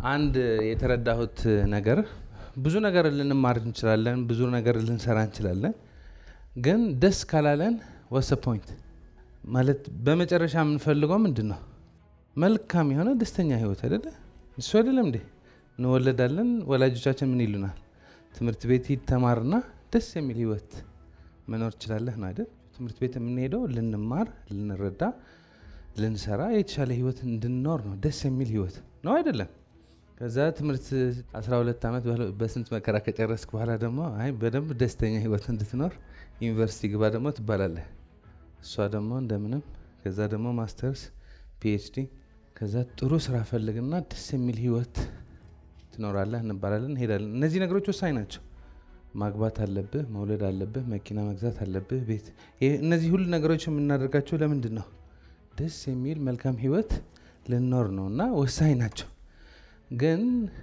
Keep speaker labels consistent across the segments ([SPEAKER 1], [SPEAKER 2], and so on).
[SPEAKER 1] አንድ የተረዳሁት ነገር ብዙ ነገር ልንማር እንችላለን፣ ብዙ ነገር ልንሰራ እንችላለን። ግን ደስ ካላለን ወሰ ፖይንት ማለት በመጨረሻ የምንፈልገው ምንድን ነው? መልካም የሆነ ደስተኛ ህይወት አይደለ? እሱ አይደለም እንዴ? እንወለዳለን። ወላጆቻችን ምን ይሉናል? ትምህርት ቤት ተማርና ደስ የሚል ህይወት መኖር ትችላለህ ነው አይደል? ትምህርት ቤት የምንሄደው ልንማር፣ ልንረዳ፣ ልንሰራ፣ የተሻለ ህይወት እንድንኖር ነው። ደስ የሚል ህይወት ነው አይደለም? ከዛ ትምህርት 12 ዓመት በስንት መከራ ከጨረስክ በኋላ ደግሞ አይ በደንብ ደስተኛ ህይወት እንድትኖር ዩኒቨርሲቲ ግባ ደግሞ ትባላለህ። እሷ ደግሞ እንደምንም ከዛ ደግሞ ማስተርስ ፒኤችዲ ከዛ ጥሩ ስራ ፈልግና ደስ የሚል ህይወት ትኖራለህ እንባላለን፣ እንሄዳለን። እነዚህ ነገሮች ወሳኝ ናቸው። ማግባት አለብህ፣ መውለድ አለብህ፣ መኪና መግዛት አለብህ፣ ቤት። እነዚህ ሁሉ ነገሮች የምናደርጋቸው ለምንድን ነው? ደስ የሚል መልካም ህይወት ልኖር ነው እና ወሳኝ ናቸው። ግን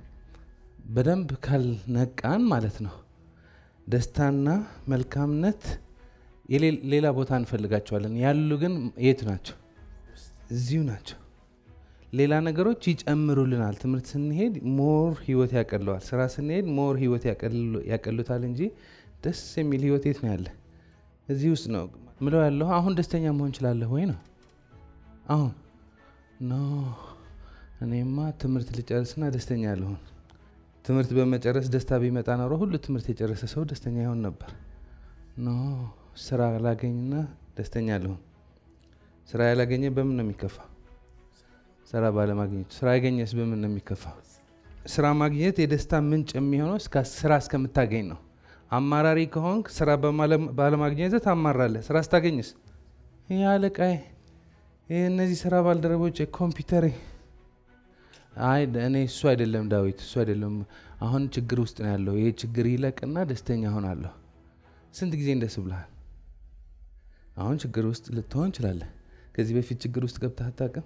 [SPEAKER 1] በደንብ ካልነቃን ማለት ነው ደስታና መልካምነት ሌላ ቦታ እንፈልጋቸዋለን። ያሉ ግን የት ናቸው? እዚሁ ናቸው። ሌላ ነገሮች ይጨምሩልናል። ትምህርት ስንሄድ ሞር ህይወት ያቀለዋል። ስራ ስንሄድ ሞር ህይወት ያቀሉታል እንጂ ደስ የሚል ህይወት የት ነው ያለ? እዚህ ውስጥ ነው ምለው ያለሁ። አሁን ደስተኛ መሆን እችላለሁ ወይ ነው አሁን ኖ እኔማ ትምህርት ልጨርስና ደስተኛ ልሆን። ትምህርት በመጨረስ ደስታ ቢመጣ ኖሮ ሁሉ ትምህርት የጨረሰ ሰው ደስተኛ ይሆን ነበር። ኖ ስራ ላገኝና ደስተኛ ልሆን። ስራ ያላገኘ በምን ነው የሚከፋ? ስራ ባለማግኘቱ። ስራ ያገኘስ በምን ነው የሚከፋ? ስራ ማግኘት የደስታ ምንጭ የሚሆነው ስራ እስከምታገኝ ነው። አማራሪ ከሆንክ ስራ ባለማግኘት ታማራለህ። ስራ ስታገኝስ ይህ አለቃዬ፣ ይህ እነዚህ ስራ ባልደረቦች፣ ኮምፒውተሬ አይ እኔ እሱ አይደለም ዳዊት፣ እሱ አይደለም። አሁን ችግር ውስጥ ነው ያለው። ይህ ችግር ይለቅና ደስተኛ ሆናለሁ። ስንት ጊዜ እንደስ ብልሃል? አሁን ችግር ውስጥ ልትሆን እንችላለህ። ከዚህ በፊት ችግር ውስጥ ገብተህ አታውቅም?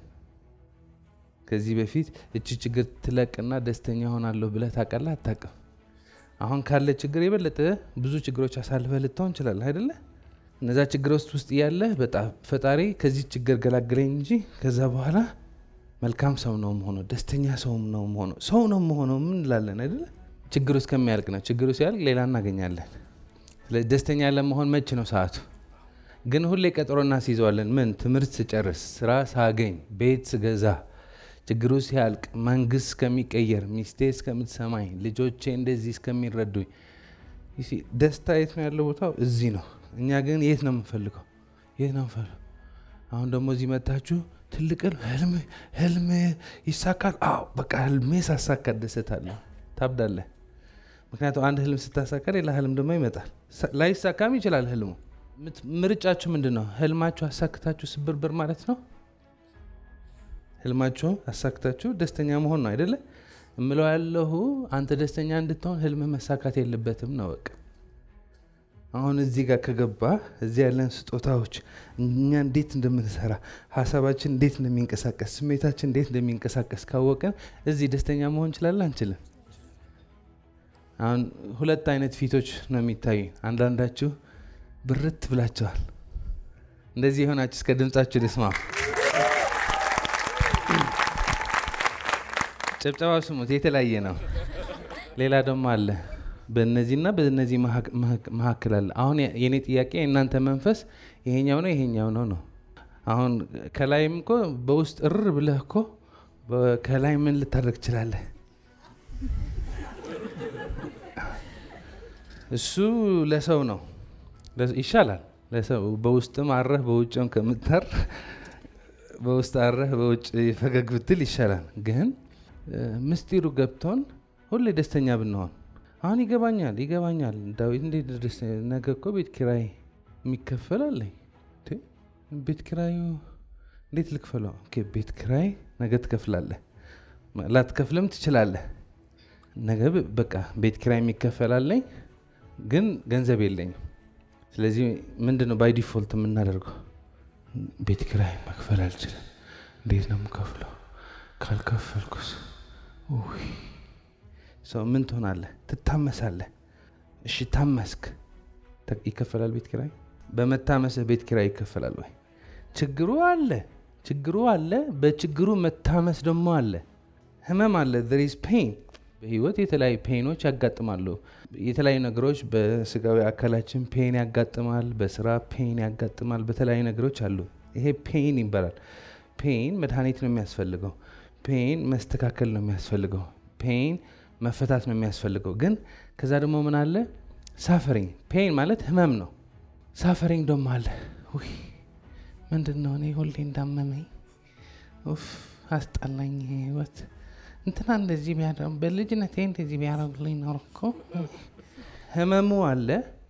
[SPEAKER 1] ከዚህ በፊት እቺ ችግር ትለቅና ደስተኛ ሆናለሁ ብለህ ታውቃለህ? አታውቅም? አሁን ካለ ችግር የበለጠ ብዙ ችግሮች አሳልፈህ ልትሆን እንችላለህ አይደለ? እነዛ ችግሮች ውስጥ ያለህ በጣም ፈጣሪ ከዚህ ችግር ገላግለኝ እንጂ ከዛ በኋላ መልካም ሰው ነው መሆነው፣ ደስተኛ ሰው ነው መሆነው፣ ሰው ነው መሆነው ምን እንላለን አይደለ? ችግሩ እስከሚያልቅ ነው። ችግሩ ሲያልቅ ሌላ እናገኛለን። ስለዚህ ደስተኛ ለመሆን መች ነው ሰዓቱ? ግን ሁሌ ቀጠሮ እናስይዘዋለን። ምን ትምህርት ስጨርስ፣ ስራ ሳገኝ፣ ቤት ስገዛ፣ ችግሩ ሲያልቅ፣ መንግስት እስከሚቀየር፣ ሚስቴ እስከምትሰማኝ፣ ልጆቼ እንደዚህ እስከሚረዱኝ። ደስታ የት ነው ያለው? ቦታው እዚህ ነው። እኛ ግን የት ነው የምንፈልገው? የት ነው የምንፈልገው? አሁን ደግሞ እዚህ መታችሁ ትልቅ ህልም ህልም ይሳካል። አዎ በቃ ህልሜ ሳሳካ ደሰታለሁ። ታብዳለህ። ምክንያቱም አንድ ህልም ስታሳካ ሌላ ህልም ደግሞ ይመጣል። ላይሳካም ይችላል ህልሙ። ምርጫችሁ ምንድን ነው? ህልማችሁ አሳክታችሁ ስብርብር ማለት ነው። ህልማችሁ አሳክታችሁ ደስተኛ መሆን ነው አይደለ? እምለው ያለሁ አንተ ደስተኛ እንድትሆን ህልምህ መሳካት የለበትም ነው በቃ። አሁን እዚህ ጋር ከገባ እዚህ ያለን ስጦታዎች እኛ እንዴት እንደምንሰራ ሀሳባችን እንዴት እንደሚንቀሳቀስ ስሜታችን እንዴት እንደሚንቀሳቀስ ካወቅን እዚህ ደስተኛ መሆን እንችላለን አንችልም? አሁን ሁለት አይነት ፊቶች ነው የሚታዩ። አንዳንዳችሁ ብርት ብላችኋል። እንደዚህ የሆናችሁ እስከ ድምጻችሁ ልስማ። ጭብጨባው ስሙት፣ የተለያየ ነው። ሌላ ደግሞ አለ በእነዚህና በእነዚህ መካከል አለ። አሁን የእኔ ጥያቄ የእናንተ መንፈስ ይሄኛው ነው ይሄኛው ነው ነው። አሁን ከላይም እኮ በውስጥ እር ብለህ እኮ ከላይ ምን ልታደርግ ትችላለህ? እሱ ለሰው ነው ይሻላል። ለሰው በውስጥም አረህ በውጭም ከምታር በውስጥ አረህ በውጭ ፈገግ ብትል ይሻላል። ግን ምስጢሩ ገብቶን ሁሌ ደስተኛ ብንሆን አሁን ይገባኛል ይገባኛል። ዳዊት እንዴት ደስ ነገ እኮ ቤት ኪራይ የሚከፈል አለኝ። ቤት ኪራዩ እንዴት ልክፈለው? ቤት ኪራይ ነገ ትከፍላለህ፣ ላትከፍልም ትችላለህ። ነገ በቃ ቤት ኪራይ የሚከፈል አለኝ፣ ግን ገንዘብ የለኝም። ስለዚህ ምንድን ነው ባይ ዲፎልት የምናደርገው? ቤት ኪራይ መክፈል አልችልም። እንዴት ነው የምከፍለው? ካልከፈልኩስ ሰው ምን ትሆናለህ? ትታመሳለህ። እሺ ታመስክ፣ ይከፈላል ቤት ኪራይ? በመታመስህ ቤት ኪራይ ይከፈላል ወይ? ችግሩ አለ፣ ችግሩ አለ። በችግሩ መታመስ ደግሞ አለ። ህመም አለ ሪዝ ፔን በህይወት የተለያዩ ፔኖች ያጋጥማሉ የተለያዩ ነገሮች በስጋዊ አካላችን ፔን ያጋጥማል በስራ ፔን ያጋጥማል በተለያዩ ነገሮች አሉ ይሄ ፔን ይባላል ፔን መድኃኒት ነው የሚያስፈልገው ፔን መስተካከል ነው የሚያስፈልገው ፔን መፈታት ነው የሚያስፈልገው ግን ከዛ ደግሞ ምን አለ ሳፈሪንግ ፔን ማለት ህመም ነው ሳፈሪንግ ደግሞ አለ ውይ ምንድን ነው እኔ ሁሌ እንዳመመኝ ኡፍ አስጠላኝ ህይወት እንትና እንደዚህ ቢያደርግ በልጅነቴ እንደዚህ ቢያደርግልኝ ኖሮ እኮ ህመሙ አለ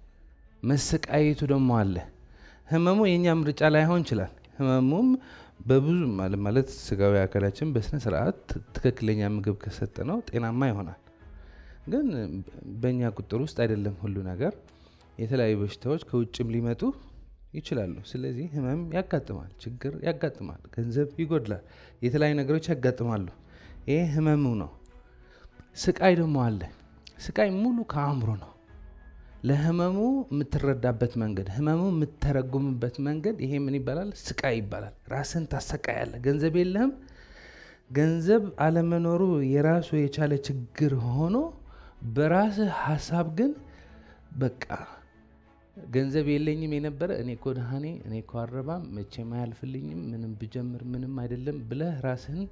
[SPEAKER 1] መሰቃየቱ ደግሞ አለ ህመሙ የእኛ ምርጫ ላይሆን ይችላል ህመሙም በብዙ ማለት ማለት ስጋዊ አካላችን በስነ ስርዓት ትክክለኛ ምግብ ከሰጠ ነው ጤናማ ይሆናል ግን በእኛ ቁጥር ውስጥ አይደለም ሁሉ ነገር የተለያዩ በሽታዎች ከውጭም ሊመጡ ይችላሉ ስለዚህ ህመም ያጋጥማል ችግር ያጋጥማል ገንዘብ ይጎድላል የተለያዩ ነገሮች ያጋጥማሉ ይሄ ህመሙ ነው ስቃይ ደግሞ አለ ስቃይ ሙሉ ከአእምሮ ነው ለህመሙ የምትረዳበት መንገድ ህመሙ የምተረጉምበት መንገድ ይሄ ምን ይባላል ስቃይ ይባላል ራስን ታሰቃያለ ገንዘብ የለህም ገንዘብ አለመኖሩ የራሱ የቻለ ችግር ሆኖ በራስህ ሀሳብ ግን በቃ ገንዘብ የለኝም የነበረ እኔ እኮ ድሃኔ እኔ እኮ አረባም መቼም አያልፍልኝም ምንም ብጀምር ምንም አይደለም ብለህ ራስህን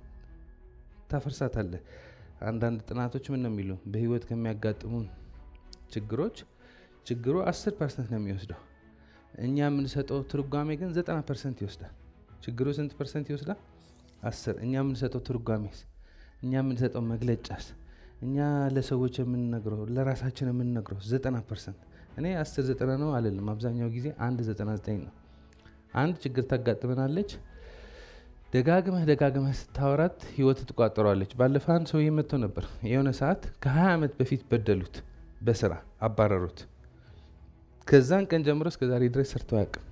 [SPEAKER 1] ታፈርሳታለህ አንዳንድ ጥናቶች ምን ነው የሚሉ በህይወት ከሚያጋጥሙን ችግሮች ችግሩ 10 ፐርሰንት ነው የሚወስደው እኛ የምንሰጠው ትርጓሜ ግን 90 ፐርሰንት ይወስዳል ችግሩ ስንት ፐርሰንት ይወስዳል አስር እኛ የምንሰጠው ትርጓሜስ እኛ የምንሰጠው መግለጫስ እኛ ለሰዎች የምንነግረው ለራሳችን የምንነግረው 90 ፐርሰንት እኔ 10 ዘጠና ነው አልልም አብዛኛው ጊዜ አንድ 99 ነው አንድ ችግር ታጋጥመናለች ደጋግመህ ደጋግመህ ስታወራት ህይወት ትቋጠሯለች ባለፈ አንድ ሰውዬ መጥቶ ነበር የሆነ ሰዓት ከ20 ዓመት በፊት በደሉት በስራ አባረሩት ከዛን ቀን ጀምሮ እስከ ዛሬ ድረስ ሰርተው አያውቅም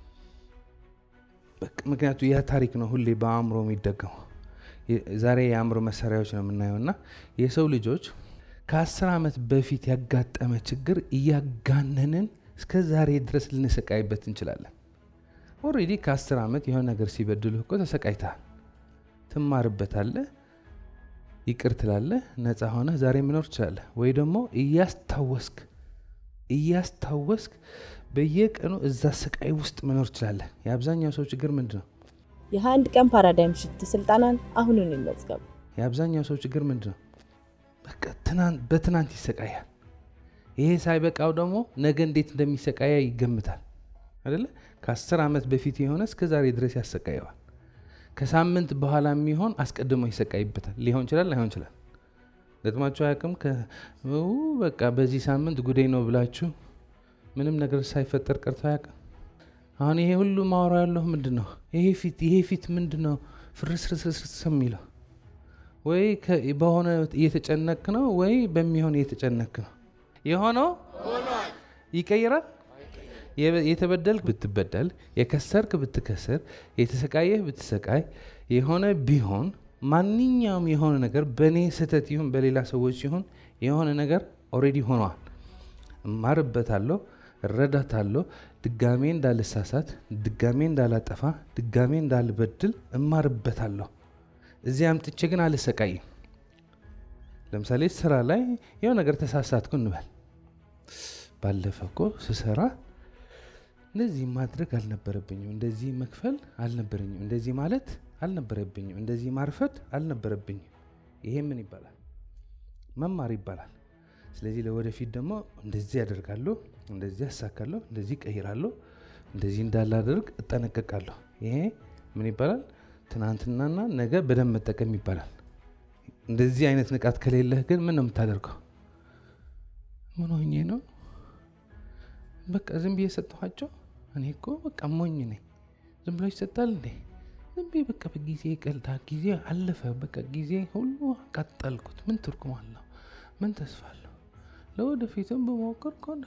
[SPEAKER 1] ምክንያቱ ያ ታሪክ ነው ሁሌ በአእምሮ የሚደገመው ዛሬ የአእምሮ መሳሪያዎች ነው የምናየው እና የሰው ልጆች ከአስር ዓመት በፊት ያጋጠመ ችግር እያጋነንን እስከ ዛሬ ድረስ ልንሰቃይበት እንችላለን ኦሬዲ ከአስር ዓመት የሆነ ነገር ሲበድልህ እኮ ተሰቃይተሃል ትማርበታለህ ይቅር ትላለህ ነፃ ሆነ ዛሬ መኖር ትችላለህ ወይ ደግሞ እያስታወስክ እያስታወስክ በየቀኑ እዛ ስቃይ ውስጥ መኖር ትችላለህ የአብዛኛው ሰው ችግር ምንድን ነው
[SPEAKER 2] የአንድ ቀን ፓራዳይም ሽፍት ስልጠናን አሁኑን ይመዝገቡ
[SPEAKER 1] የአብዛኛው ሰው ችግር ምንድን ነው በቃ በትናንት ይሰቃያል ይሄ ሳይበቃው ደግሞ ነገ እንዴት እንደሚሰቃያ ይገምታል አደለ ከአስር ዓመት በፊት የሆነ እስከ ዛሬ ድረስ ያሰቃየዋል ከሳምንት በኋላ የሚሆን አስቀድሞ ይሰቃይበታል ሊሆን ይችላል ላይሆን ይችላል ገጥማችሁ አያውቅም በቃ በዚህ ሳምንት ጉዴ ነው ብላችሁ ምንም ነገር ሳይፈጠር ቀርቶ አያውቅም አሁን ይሄ ሁሉ ማውራ ያለሁ ምንድን ነው ይሄ ፊት ይሄ ፊት ምንድን ነው ፍርስርስርስርስ የሚለው ወይ በሆነ እየተጨነክ ነው ወይ በሚሆን እየተጨነክ ነው የሆነው ይቀይራል የተበደልክ ብትበደል የከሰርክ ብትከስር የተሰቃየህ ብትሰቃይ የሆነ ቢሆን ማንኛውም የሆነ ነገር በእኔ ስህተት ይሁን በሌላ ሰዎች ሲሆን የሆነ ነገር ኦሬዲ ሆኗል እማርበታለሁ እረዳታለሁ ድጋሜ እንዳልሳሳት ድጋሜ እንዳላጠፋ ድጋሜ እንዳልበድል እማርበታለሁ እዚህ አምጥቼ ግን አልሰቃይም ለምሳሌ ስራ ላይ የሆነ ነገር ተሳሳትኩ እንበል ባለፈ እኮ ስሰራ እንደዚህ ማድረግ አልነበረብኝም እንደዚህ መክፈል አልነበረኝም እንደዚህ ማለት አልነበረብኝም እንደዚህ ማርፈድ አልነበረብኝም ይሄ ምን ይባላል መማር ይባላል ስለዚህ ለወደፊት ደግሞ እንደዚህ ያደርጋለሁ እንደዚህ ያሳካለሁ እንደዚህ ቀይራለሁ እንደዚህ እንዳላደርግ እጠነቀቃለሁ ይሄ ምን ይባላል ትናንትናና ነገ በደንብ መጠቀም ይባላል እንደዚህ አይነት ንቃት ከሌለህ ግን ምን ነው የምታደርገው ምን ሆኜ ነው በቃ ዝም ብዬ ሰጠኋቸው እኔ እኮ በቃ ሞኝ ነኝ ዝም ብሎ ይሰጣል እንዴ ዝም ብዬ በቃ በጊዜ ቀልዳ ጊዜ አለፈ በቃ ጊዜ ሁሉ አቃጠልኩት ምን ትርጉም አለው ምን ተስፋ አለው ለወደፊትም በሞከር ከሆነ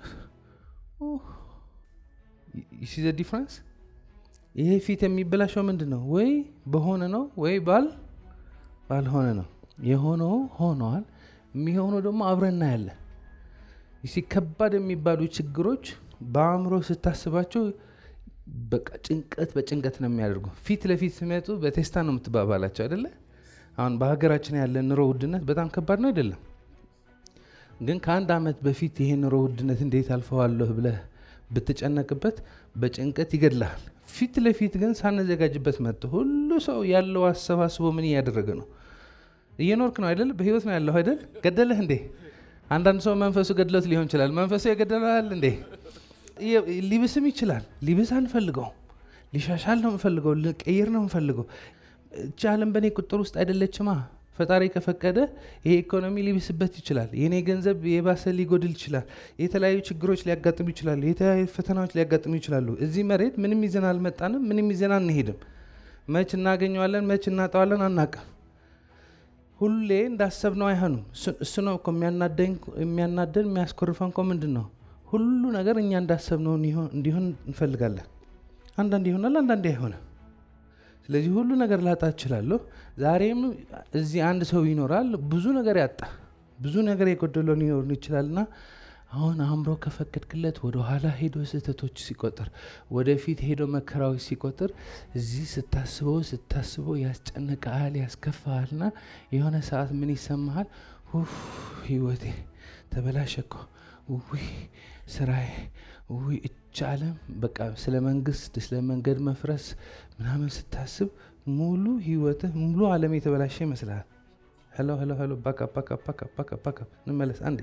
[SPEAKER 1] ሲ ዲፍረንስ ይሄ ፊት የሚበላሸው ምንድን ነው ወይ በሆነ ነው ወይ ባል ባልሆነ ነው የሆነው ሆነዋል የሚሆነው ደግሞ አብረና ያለ ሲ ከባድ የሚባሉ ችግሮች በአእምሮ ስታስባቸው በቃ ጭንቀት በጭንቀት ነው የሚያደርጉ ፊት ለፊት ሲመጡ በቴስታ ነው የምትባባላቸው አይደለ አሁን በሀገራችን ያለ ኑሮ ውድነት በጣም ከባድ ነው አይደለም? ግን ከአንድ ዓመት በፊት ይሄ ኑሮ ውድነት እንዴት አልፈዋለሁ ብለህ ብትጨነቅበት በጭንቀት ይገድልሃል። ፊት ለፊት ግን ሳንዘጋጅበት መጥቶ ሁሉ ሰው ያለው አሰባስቦ ምን እያደረገ ነው? እየኖርክ ነው አይደል? በህይወት ነው ያለው አይደል? ገደለህ እንዴ? አንዳንድ ሰው መንፈሱ ገድሎት ሊሆን ይችላል። መንፈሱ የገደለሃል እንዴ? ሊብስም ይችላል። ሊብስ አንፈልገውም። ሊሻሻል ነው የምፈልገው። ልቀይር ነው የምፈልገው። እቺ ዓለም በእኔ ቁጥር ውስጥ አይደለችማ። ፈጣሪ ከፈቀደ ይሄ ኢኮኖሚ ሊብስበት ይችላል። የኔ ገንዘብ የባሰ ሊጎድል ይችላል። የተለያዩ ችግሮች ሊያጋጥሙ ይችላሉ። የተለያዩ ፈተናዎች ሊያጋጥሙ ይችላሉ። እዚህ መሬት ምንም ይዘን አልመጣንም። ምንም ይዘን አንሄድም። መች እናገኘዋለን፣ መች እናጠዋለን አናቅም። ሁሌ እንዳሰብነው አይሆንም። እሱ ነው እኮ የሚያናደን የሚያስኮርፈን እኮ ምንድን ነው? ሁሉ ነገር እኛ እንዳሰብነው እንዲሆን እንፈልጋለን። አንዳንድ ይሆናል፣ አንዳንዴ አይሆንም። ስለዚህ ሁሉ ነገር ላጣ እችላለሁ። ዛሬም እዚህ አንድ ሰው ይኖራል ብዙ ነገር ያጣ ብዙ ነገር የጎደለው ሊኖር ይችላልና አሁን አእምሮ ከፈቀድክለት ወደ ኋላ ሄዶ ስህተቶች ሲቆጥር ወደፊት ሄዶ መከራዎች ሲቆጥር እዚህ ስታስበው ስታስበው ያስጨንቀሃል፣ ያስከፋሃልና የሆነ ሰዓት ምን ይሰማሃል? ህይወቴ ተበላሸ እኮ ውይ ስራዬ ውይ እች ዓለም በቃ ስለ መንግስት ስለ መንገድ መፍረስ ምናምን ስታስብ ሙሉ ህይወትህ ሙሉ ዓለም የተበላሸ ይመስልሃል። ሄሎ ሄሎ ሄሎ ባካ ባካ ባካ ባካ ባካ እንመለስ አንዴ።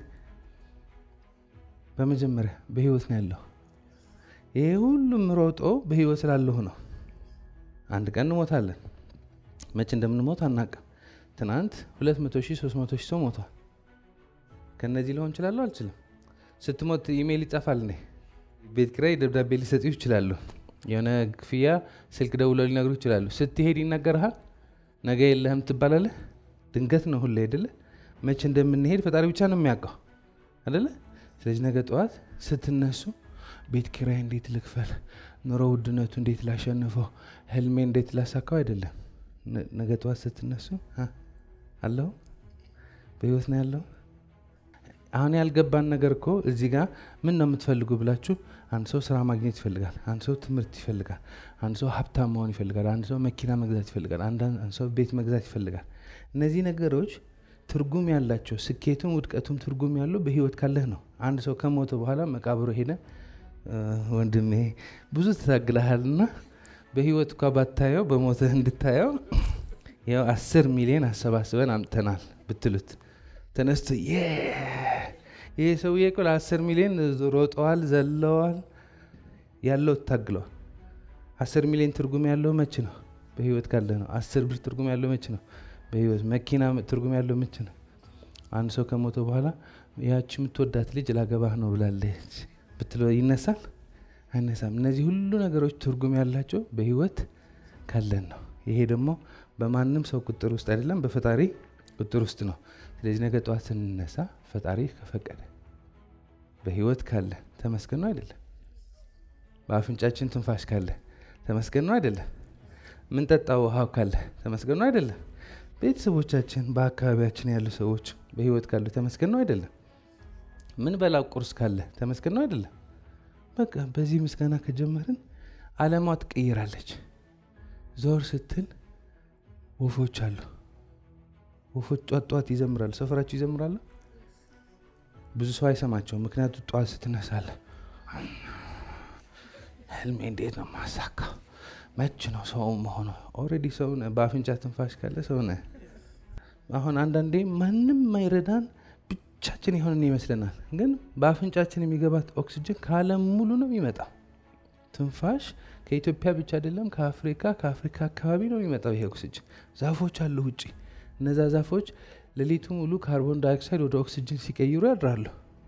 [SPEAKER 1] በመጀመሪያ በህይወት ነው ያለሁ። ይሄ ሁሉም ሮጦ በህይወት ስላለሁ ነው። አንድ ቀን እንሞታለን። መቼ እንደምንሞት አናቅም። ትናንት 200 ሺህ 300 ሺህ ሰው ሞቷል። ከነዚህ ሊሆን እችላለሁ አልችልም። ስትሞት ኢሜይል ይጻፋል። እኔ ቤት ኪራይ ደብዳቤ ሊሰጡ ይችላሉ። የሆነ ክፍያ ስልክ ደውለው ሊነግሩ ይችላሉ። ስትሄድ ይነገርሃል። ነገ የለህም ትባላለህ። ድንገት ነው ሁሌ አይደለ? መቼ እንደምንሄድ ፈጣሪ ብቻ ነው የሚያውቀው አይደለ? ስለዚህ ነገ ጠዋት ስትነሱ ቤት ኪራይ እንዴት ልክፈል፣ ኑሮ ውድነቱ እንዴት ላሸንፈው፣ ህልሜ እንዴት ላሳካው አይደለም። ነገ ጠዋት ስትነሱ አለሁ በህይወት ነው ያለው አሁን ያልገባን ነገር እኮ እዚህ ጋር ምን ነው የምትፈልጉ ብላችሁ፣ አንድ ሰው ስራ ማግኘት ይፈልጋል። አንድ ሰው ትምህርት ይፈልጋል። አንድ ሰው ሀብታም መሆን ይፈልጋል። አንድ ሰው መኪና መግዛት ይፈልጋል። አንድ ሰው ቤት መግዛት ይፈልጋል። እነዚህ ነገሮች ትርጉም ያላቸው ስኬቱም ውድቀቱም ትርጉም ያለው በህይወት ካለህ ነው። አንድ ሰው ከሞተ በኋላ መቃብሮ ሄደ ወንድሜ ብዙ ትታግልሃልና በህይወት እኳ ባታየው በሞትህ እንድታየው ያው አስር ሚሊዮን አሰባስበን አምጥተናል ብትሉት ተነስቶ ይህ ሰውዬ እኮ ለአስር ሚሊዮን ሮጠዋል፣ ዘለዋል፣ ያለው ታግለዋል። አስር ሚሊዮን ትርጉም ያለው መች ነው? በህይወት ካለ ነው። አስር ብር ትርጉም ያለው መች ነው? በህይወት መኪና ትርጉም ያለው መች ነው? አንድ ሰው ከሞተ በኋላ ያቺ የምትወዳት ልጅ ላገባህ ነው ብላለች ብትለው ይነሳል? አይነሳም። እነዚህ ሁሉ ነገሮች ትርጉም ያላቸው በህይወት ካለን ነው። ይሄ ደግሞ በማንም ሰው ቁጥር ውስጥ አይደለም፣ በፈጣሪ ቁጥር ውስጥ ነው። ስለዚህ ነገ ጠዋት ስንነሳ ፈጣሪ ከፈቀደ በህይወት ካለ ተመስገን ነው አይደለም? በአፍንጫችን ትንፋሽ ካለ ተመስገን ነው አይደለም? ምንጠጣው ውሃው ካለ ተመስገን ነው አይደለም? ቤተሰቦቻችን፣ በአካባቢያችን ያሉ ሰዎች በህይወት ካሉ ተመስገን ነው አይደለም? ምን በላው ቁርስ ካለ ተመስገን ነው አይደለም? በቃ በዚህ ምስጋና ከጀመርን አለሟ ትቀይራለች። ዞር ስትል ወፎች አሉ። ወፎች ጧት ጧት ይዘምራሉ። ሰፈራችሁ ይዘምራሉ። ብዙ ሰው አይሰማቸውም፣ ምክንያቱ ጧት ስትነሳለ ህልሜ እንዴት ነው ማሳካው? መች ነው ሰው መሆኑ? ኦልሬዲ ሰው ነህ። በአፍንጫ ትንፋሽ ካለ ሰው ነህ። አሁን አንዳንዴ ማንም ማይረዳን ብቻችን የሆንን ይመስለናል፣ ግን በአፍንጫችን የሚገባት ኦክሲጅን ከዓለም ሙሉ ነው የሚመጣው። ትንፋሽ ከኢትዮጵያ ብቻ አይደለም፣ ከአፍሪካ ከአፍሪካ አካባቢ ነው የሚመጣው ይሄ ኦክሲጅን። ዛፎች አሉ ውጭ እነዛ ዛፎች ሌሊቱ ሙሉ ካርቦን ዳይኦክሳይድ ወደ ኦክሲጅን ሲቀይሩ ያድራሉ።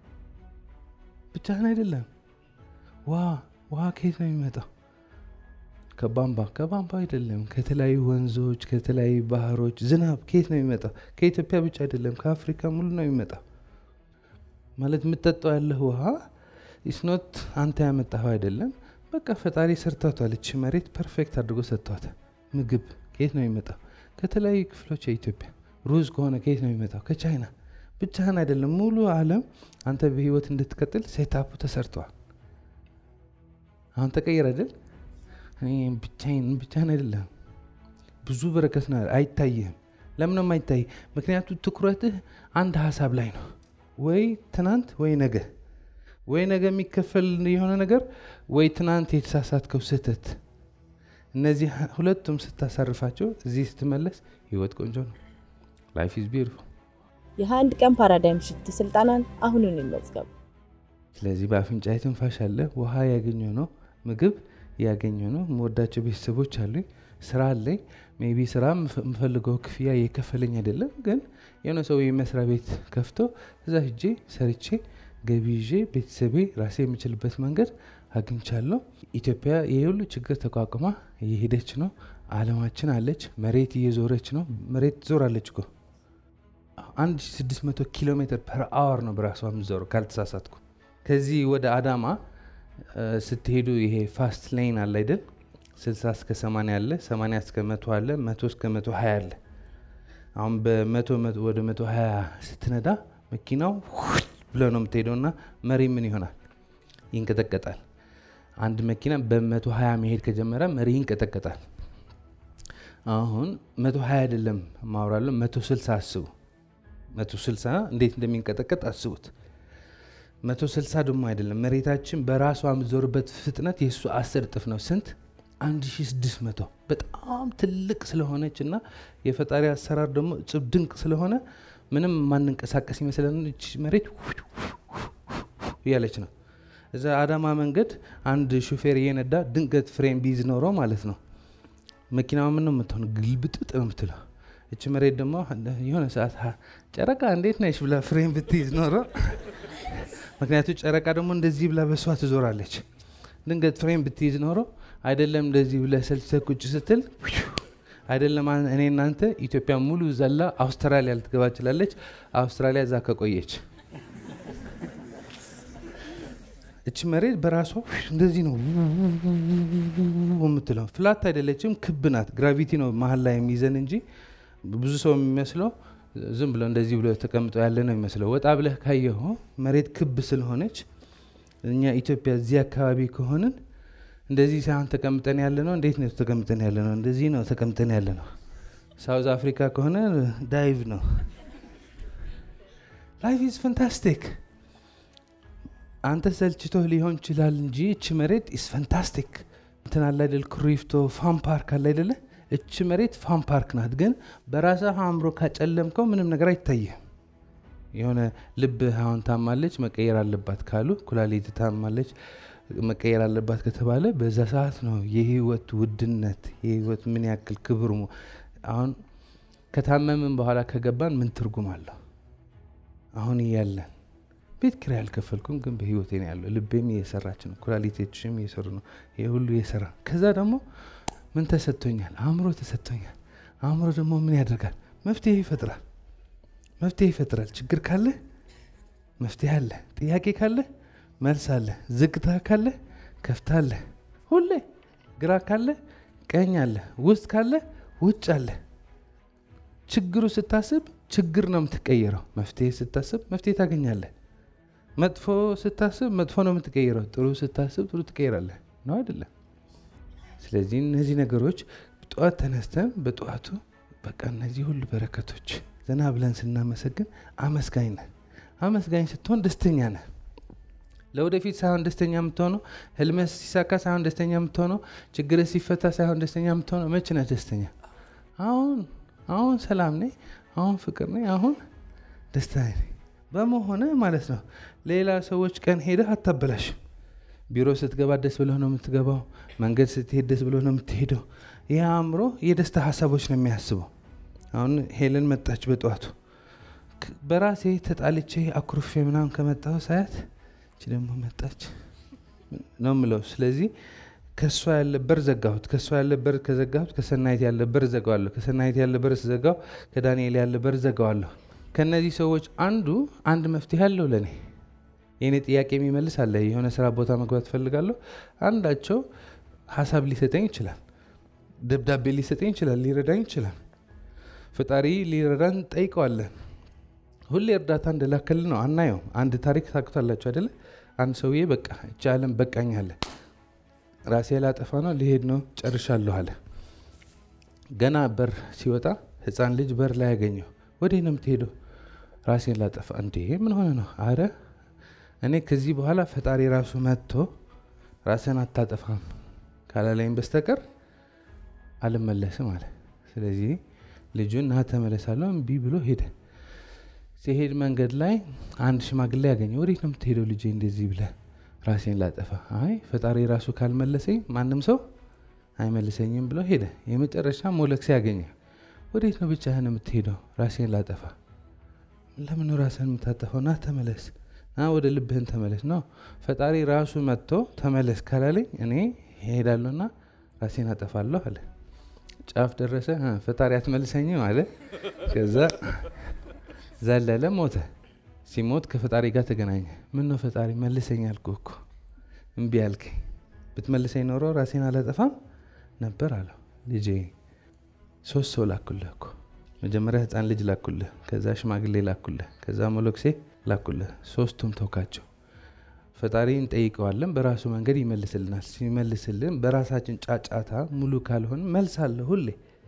[SPEAKER 1] ብቻህን አይደለም። ውሃ ውሃ ከየት ነው የሚመጣው? ከቧንቧ ከቧንቧ አይደለም፣ ከተለያዩ ወንዞች፣ ከተለያዩ ባህሮች። ዝናብ ከየት ነው የሚመጣው? ከኢትዮጵያ ብቻ አይደለም፣ ከአፍሪካ ሙሉ ነው የሚመጣው። ማለት የምጠጣው ያለህ ውሃ ኢስኖት አንተ ያመጣኸው አይደለም። በቃ ፈጣሪ ሰርቷታል። እቺ መሬት ፐርፌክት አድርጎ ሰጥቷታል። ምግብ ከየት ነው የሚመጣው? ከተለያዩ ክፍሎች የኢትዮጵያ ሩዝ ከሆነ ከየት ነው የሚመጣው? ከቻይና። ብቻህን አይደለም፣ ሙሉ ዓለም አንተ በህይወት እንድትቀጥል ሴታፑ ተሰርተዋል። አሁን ተቀየር አይደል? እኔ ብቻዬን ብቻህን አይደለም፣ ብዙ በረከት ነው፣ አይታይህም። ለምን ነው የማይታይ? ምክንያቱ ትኩረትህ አንድ ሀሳብ ላይ ነው። ወይ ትናንት ወይ ነገ፣ ወይ ነገ የሚከፈል የሆነ ነገር፣ ወይ ትናንት የተሳሳትከው ስህተት። እነዚህ ሁለቱም ስታሳርፋቸው እዚህ ስትመለስ ህይወት ቆንጆ ነው። ላይፍ ኢዝ ቢዩቲፉል።
[SPEAKER 2] የ21 ቀን ፓራዳይም ሽፍት ስልጠናን አሁኑን ይመዝገቡ።
[SPEAKER 1] ስለዚህ በአፍንጫ ትንፋሽ አለ፣ ውሃ ያገኘ ነው፣ ምግብ ያገኘ ነው። የምወዳቸው ቤተሰቦች አሉኝ፣ ስራ አለኝ። ሜቢ ስራ የምፈልገው ክፍያ እየከፈለኝ አይደለም፣ ግን የሆነ ሰው መስሪያ ቤት ከፍቶ እዛ ሂጄ ሰርቼ ገቢ ይዤ ቤተሰቤ ራሴ የምችልበት መንገድ አግኝቻለሁ። ኢትዮጵያ ይህ ሁሉ ችግር ተቋቁማ እየሄደች ነው። አለማችን አለች፣ መሬት እየዞረች ነው። መሬት ትዞራለች እኮ 1600 ኪሎ ሜትር ፐር አወር ነው በራሷ የምትዞረው ካልተሳሳትኩ። ከዚህ ወደ አዳማ ስትሄዱ ይሄ ፋስት ሌን አለ አይደል? 60 እስከ 80 አለ፣ 80 እስከ 100 አለ፣ 100 እስከ 120 አለ። አሁን በመቶ ወደ 120 ስትነዳ መኪናው ብሎ ነው የምትሄደው እና መሪ ምን ይሆናል? ይንቀጠቀጣል። አንድ መኪና በ120 መሄድ ከጀመረ መሪ ይንቀጠቀጣል። አሁን 120 አይደለም ማውራለሁ፣ 160 አስቡ። 160 እንዴት እንደሚንቀጠቀጥ አስቡት። 160 ደግሞ አይደለም መሬታችን በራሷ የምትዞርበት ፍጥነት የእሱ አስር እጥፍ ነው። ስንት? 1600 በጣም ትልቅ ስለሆነች እና የፈጣሪ አሰራር ደግሞ እጽብ ድንቅ ስለሆነ ምንም ማንንቀሳቀስ ይመስለን መሬት እያለች ነው። እዛ አዳማ መንገድ አንድ ሹፌር እየነዳ ድንገት ፍሬም ቢይዝ ኖረው ማለት ነው መኪናዋ ምን ነው የምትሆን? ግልብጥጥ ነው የምትለው። እች መሬት ደግሞ የሆነ ሰዓት ጨረቃ እንዴት ነሽ ብላ ፍሬም ብትይዝ ኖረው ምክንያቱ ጨረቃ ደግሞ እንደዚህ ብላ በሷ ትዞራለች። ድንገት ፍሬም ብትይዝ ኖሮ አይደለም እንደዚህ ብለ ሰልችተህ ቁጭ ስትል አይደለም እኔ እናንተ ኢትዮጵያ ሙሉ ዘላ አውስትራሊያ ልትገባ ችላለች። አውስትራሊያ እዛ ከቆየች እች መሬት በራሷ እንደዚህ ነው የምትለው። ፍላት አይደለችም፣ ክብ ናት። ግራቪቲ ነው መሀል ላይ የሚይዘን እንጂ ብዙ ሰው የሚመስለው ዝም ብሎ እንደዚህ ብሎ ተቀምጦ ያለ ነው የሚመስለው። ወጣ ብለህ ካየኸው መሬት ክብ ስለሆነች እኛ ኢትዮጵያ እዚህ አካባቢ ከሆንን እንደዚህ ሳይሆን ተቀምጠን ያለ ነው። እንዴት ነው ተቀምጠን ያለ ነው? እንደዚህ ነው ተቀምጠን ያለ ነው። ሳውዝ አፍሪካ ከሆነ ዳይቭ ነው። ላይፍ ኢዝ ፋንታስቲክ። አንተ ሰልችቶህ ሊሆን ይችላል እንጂ እች መሬት ኢዝ ፋንታስቲክ። እንትን አለ አይደል? ኩሪፍቶ ፋን ፓርክ አለ አይደለ? እች መሬት ፋን ፓርክ ናት። ግን በራስህ አእምሮ ካጨለምከው ምንም ነገር አይታይህም። የሆነ ልብህ አሁን ታማለች መቀየር አለባት ካሉ፣ ኩላሊት ታማለች መቀየር አለባት ከተባለ በዛ ሰዓት ነው የህይወት ውድነት የህይወት ምን ያክል ክብር አሁን ከታመምን በኋላ ከገባን ምን ትርጉም አለው? አሁን እያለን ቤት ኪራይ አልከፈልኩም፣ ግን በህይወቴ ነው ያለው። ልቤም እየሰራች ነው፣ ኩላሊቶችም እየሰሩ ነው። ይህ ሁሉ እየሰራ ከዛ ደግሞ ምን ተሰጥቶኛል? አእምሮ ተሰጥቶኛል። አእምሮ ደግሞ ምን ያደርጋል? መፍትሄ ይፈጥራል። መፍትሄ ይፈጥራል። ችግር ካለ መፍትሄ አለ። ጥያቄ ካለ መልስ አለ። ዝግታ ካለ ከፍታ አለ። ሁሌ ግራ ካለ ቀኝ አለ። ውስጥ ካለ ውጭ አለ። ችግሩ ስታስብ ችግር ነው የምትቀየረው። መፍትሄ ስታስብ መፍትሄ ታገኛለህ። መጥፎ ስታስብ መጥፎ ነው የምትቀይረው። ጥሩ ስታስብ ጥሩ ትቀይራለህ። ነው አይደለም? ስለዚህ እነዚህ ነገሮች ጠዋት ተነስተን በጠዋቱ በቃ እነዚህ ሁሉ በረከቶች ዘና ብለን ስናመሰግን አመስጋኝ ነህ። አመስጋኝ ስትሆን ደስተኛ ነህ። ለወደፊት ሳይሆን ደስተኛ የምትሆነው ህልመህ ሲሳካ ሳይሆን ደስተኛ የምትሆነው ችግርህ ሲፈታ ሳይሆን ደስተኛ የምትሆነው መቼ ነህ ደስተኛ? አሁን አሁን ሰላም ነኝ፣ አሁን ፍቅር ነኝ፣ አሁን ደስታ ነኝ በመሆነ ማለት ነው። ሌላ ሰዎች ቀን ሄደህ አታበላሽም። ቢሮ ስትገባ ደስ ብለህ ነው የምትገባው። መንገድ ስትሄድ ደስ ብለህ ነው የምትሄደው። ይህ አእምሮ የደስታ ሀሳቦች ነው የሚያስበው። አሁን ሄለን መጣች በጠዋቱ በራሴ ተጣልቼ አኩርፌ ምናምን ከመጣሁ ሳያት እች ደግሞ መጣች ነው ምለው። ስለዚህ ከእሷ ያለ በር ዘጋሁት። ከእሷ ያለ በር ከዘጋሁት ከሰናይት ያለ በር ዘጋዋለሁ። ከሰናይት ያለ በር ስዘጋው ከዳንኤል ያለ በር ዘጋዋለሁ። ከእነዚህ ሰዎች አንዱ አንድ መፍትሄ አለው ለእኔ የእኔ ጥያቄ የሚመልስ አለ። የሆነ ስራ ቦታ መግባት እፈልጋለሁ። አንዳቸው ሀሳብ ሊሰጠኝ ይችላል፣ ደብዳቤ ሊሰጠኝ ይችላል፣ ሊረዳኝ ይችላል። ፈጣሪ ሊረዳን ጠይቀዋለን። ሁሌ እርዳታ እንደላከል ነው አናየው። አንድ ታሪክ ታውቁታላችሁ አይደለ? አንድ ሰውዬ በቃ እቺ ዓለም በቃኝ አለ። ራሴ ላጠፋ ነው ሊሄድ ነው ጨርሻለሁ አለ። ገና በር ሲወጣ ህፃን ልጅ በር ላይ ያገኘው ወዴት ነው የምትሄደው? ራሴን ላጠፋ። እንዴ ምን ሆነ ነው? አረ እኔ ከዚህ በኋላ ፈጣሪ ራሱ መጥቶ ራስን አታጠፋም ካላለኝ በስተቀር አልመለስም አለ። ስለዚህ ልጁን ና ተመለሳለሁ እምቢ ብሎ ሄደ። ሲሄድ መንገድ ላይ አንድ ሽማግሌ ያገኘ። ወዴት ነው የምትሄደው ልጄ እንደዚህ ብለህ? ራሴን ላጠፋ። አይ ፈጣሪ ራሱ ካልመለሰኝ ማንም ሰው አይመልሰኝም ብሎ ሄደ። የመጨረሻ ሞለክሴ ያገኘ። ወዴት ነው ብቻህን የምትሄደው? ራሴን ላጠፋ። ለምን ራስህን የምታጠፋው? ና ተመለስ፣ ና ወደ ልብህን ተመለስ ነው። ፈጣሪ ራሱ መጥቶ ተመለስ ካላለኝ እኔ ሄዳለሁና ራሴን አጠፋለሁ አለ። ጫፍ ደረሰ። ፈጣሪ አትመልሰኝም አለ። ከዛ ዘለለ፣ ሞተ። ሲሞት ከፈጣሪ ጋር ተገናኘ። ምን ነው ፈጣሪ መልሰኝ አልኩህ እኮ እምቢ አልከኝ። ብትመልሰኝ ኖሮ ራሴን አላጠፋም ነበር አለው። ልጄ ሶስት ሰው ላኩልህ እኮ መጀመሪያ ህፃን ልጅ ላኩልህ፣ ከዛ ሽማግሌ ላኩልህ፣ ከዛ ሞሎክሴ ላኩልህ። ሶስቱም ተውካቸው። ፈጣሪ እንጠይቀዋለን፣ በራሱ መንገድ ይመልስልናል። ሲመልስልን በራሳችን ጫጫታ ሙሉ ካልሆን መልስ አለ ሁሌ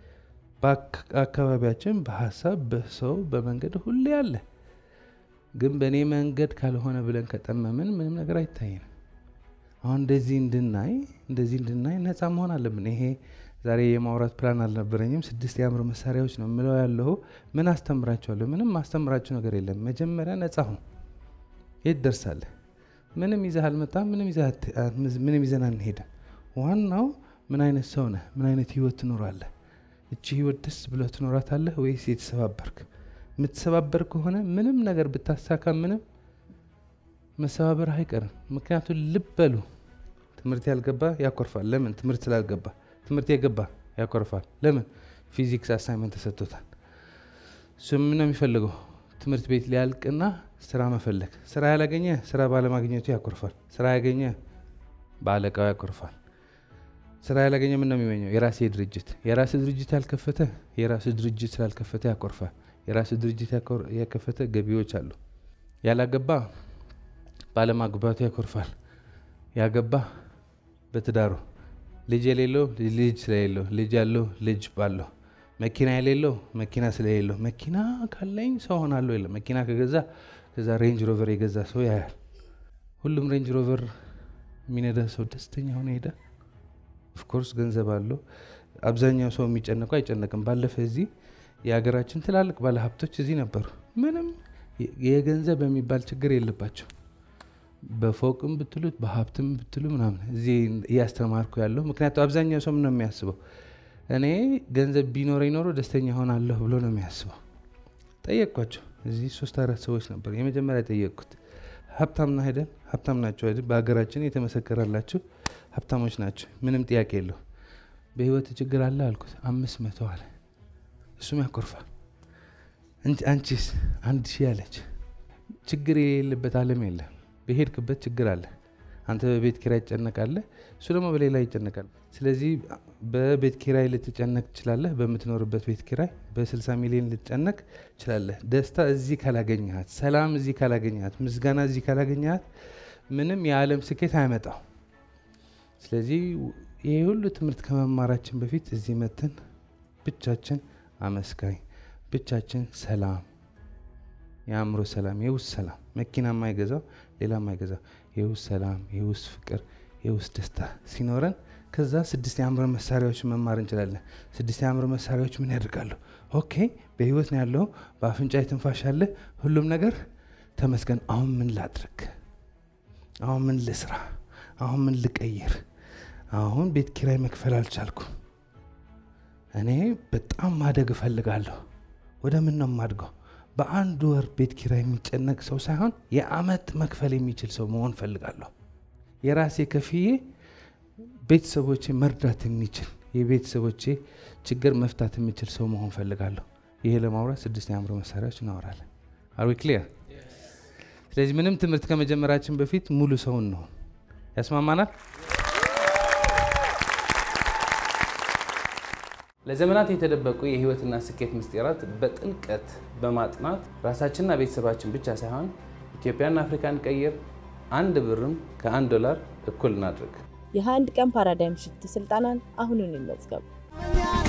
[SPEAKER 1] በአካባቢያችን፣ በሀሳብ፣ በሰው፣ በመንገድ ሁሌ አለ። ግን በእኔ መንገድ ካልሆነ ብለን ከጠመምን ምንም ነገር አይታየንም። አሁን እንደዚህ እንድናይ እንደዚህ እንድናይ ነፃ መሆን አለብን። ይሄ ዛሬ የማውራት ፕላን አልነበረኝም። ስድስት የአእምሮ መሳሪያዎች ነው የምለው ያለሁ። ምን አስተምራቸዋለሁ? ምንም ማስተምራቸው ነገር የለም። መጀመሪያ ነፃ ሁን። የት ደርሳለህ? ምንም ይዘህ አልመጣም። ምንም ይዘን አንሄድም። ዋናው ምን አይነት ሰው ነህ? ምን አይነት ህይወት ትኖራለህ? እቺ ህይወት ደስ ብለህ ትኖራታለህ ወይስ የተሰባበርክ? የምትሰባበር ከሆነ ምንም ነገር ብታሳካ ምንም መሰባበር አይቀርም። ምክንያቱም ልብ በሉ ትምህርት ያልገባ ያኮርፋል። ለምን? ትምህርት ስላልገባ። ትምህርት የገባ ያኮርፋል። ለምን? ፊዚክስ አሳይመንት ተሰጥቶታል። እሱ ምን ነው የሚፈልገው? ትምህርት ቤት ሊያልቅና ስራ መፈለግ። ስራ ያላገኘ ስራ ባለማግኘቱ ያኮርፋል። ስራ ያገኘ በአለቃው ያኮርፋል። ስራ ያላገኘ ምን ነው የሚመኘው? የራሴ ድርጅት። የራስ ድርጅት ያልከፈተ የራስ ድርጅት ስላልከፈተ ያኮርፋል። የራስ ድርጅት ያከፈተ ገቢዎች አሉ። ያላገባ ባለማግባቱ ያኮርፋል። ያገባ በትዳሩ ልጅ የሌለው ልጅ ስለሌለው፣ ልጅ ያለው ልጅ ባለው፣ መኪና የሌለው መኪና ስለሌለው፣ መኪና ካለኝ ሰው ሆናለሁ የለም። መኪና ከገዛ ከዛ ሬንጅ ሮቨር የገዛ ሰው ያያል። ሁሉም ሬንጅ ሮቨር የሚነዳ ሰው ደስተኛ ሆነ ሄደ። ኦፍኮርስ ገንዘብ አለው። አብዛኛው ሰው የሚጨነቀው አይጨነቅም። ባለፈ እዚህ የሀገራችን ትላልቅ ባለሀብቶች እዚህ ነበሩ። ምንም የገንዘብ የሚባል ችግር የለባቸው። በፎቅም ብትሉት በሀብትም ብትሉ ምናምን እዚህ እያስተማርኩ ያለሁ ምክንያቱም አብዛኛው ሰው ምን ነው የሚያስበው? እኔ ገንዘብ ቢኖረኝ ኖሮ ደስተኛ ሆናለሁ ብሎ ነው የሚያስበው። ጠየቅኳቸው። እዚህ ሶስት አራት ሰዎች ነበር የመጀመሪያ ጠየቅኩት። ሀብታምና ሄደን ሀብታም ናቸው አይደል? በሀገራችን የተመሰከረላቸው ሀብታሞች ናቸው። ምንም ጥያቄ የለው። በህይወት ችግር አለ አልኩት። አምስት መቶ አለ። እሱም ያኮርፋል። አንቺስ? አንድ ሺህ አለች። ችግር የሌለበት ዓለም የለም። በሄድክበት ችግር አለ። አንተ በቤት ኪራይ ትጨነቃለህ፣ እሱ ደግሞ በሌላ ይጨነቃል። ስለዚህ በቤት ኪራይ ልትጨነቅ ትችላለህ። በምትኖርበት ቤት ኪራይ በ60 ሚሊዮን ልትጨነቅ ትችላለህ። ደስታ እዚህ ካላገኘሃት፣ ሰላም እዚህ ካላገኘሃት፣ ምስጋና እዚህ ካላገኘሃት ምንም የዓለም ስኬት አያመጣው። ስለዚህ ይህ ሁሉ ትምህርት ከመማራችን በፊት እዚህ መትን ብቻችን አመስጋኝ፣ ብቻችን ሰላም የአእምሮ ሰላም፣ የውስጥ ሰላም መኪና የማይገዛው ሌላ የማይገዛው የውስጥ ሰላም፣ የውስጥ ፍቅር፣ የውስጥ ደስታ ሲኖረን ከዛ ስድስት የአእምሮ መሳሪያዎች መማር እንችላለን። ስድስት የአእምሮ መሳሪያዎች ምን ያደርጋሉ? ኦኬ በህይወት ነው ያለው፣ በአፍንጫ የትንፋሽ አለ፣ ሁሉም ነገር ተመስገን። አሁን ምን ላድርግ? አሁን ምን ልስራ? አሁን ምን ልቀይር? አሁን ቤት ኪራይ መክፈል አልቻልኩም። እኔ በጣም ማደግ እፈልጋለሁ። ወደ ምን ነው የማድገው? በአንድ ወር ቤት ኪራይ የሚጨነቅ ሰው ሳይሆን የአመት መክፈል የሚችል ሰው መሆን ፈልጋለሁ። የራሴ ከፍዬ ቤተሰቦቼ መርዳት የሚችል የቤተሰቦቼ ችግር መፍታት የሚችል ሰው መሆን ፈልጋለሁ። ይሄ ለማውራት ስድስት የአእምሮ መሳሪያዎች እናወራለን። አርዊ ክሊር። ስለዚህ ምንም ትምህርት ከመጀመራችን በፊት ሙሉ ሰው እንሆን። ያስማማናል?
[SPEAKER 3] ለዘመናት የተደበቁ የህይወትና ስኬት ምስጢራት በጥልቀት በማጥናት ራሳችንና ቤተሰባችን ብቻ ሳይሆን ኢትዮጵያና አፍሪካን ቀይር። አንድ ብርም ከአንድ ዶላር እኩል እናድርግ።
[SPEAKER 2] የ21 ቀን ፓራዳይም ሽፍት ስልጠናን አሁኑን ይመዝገቡ።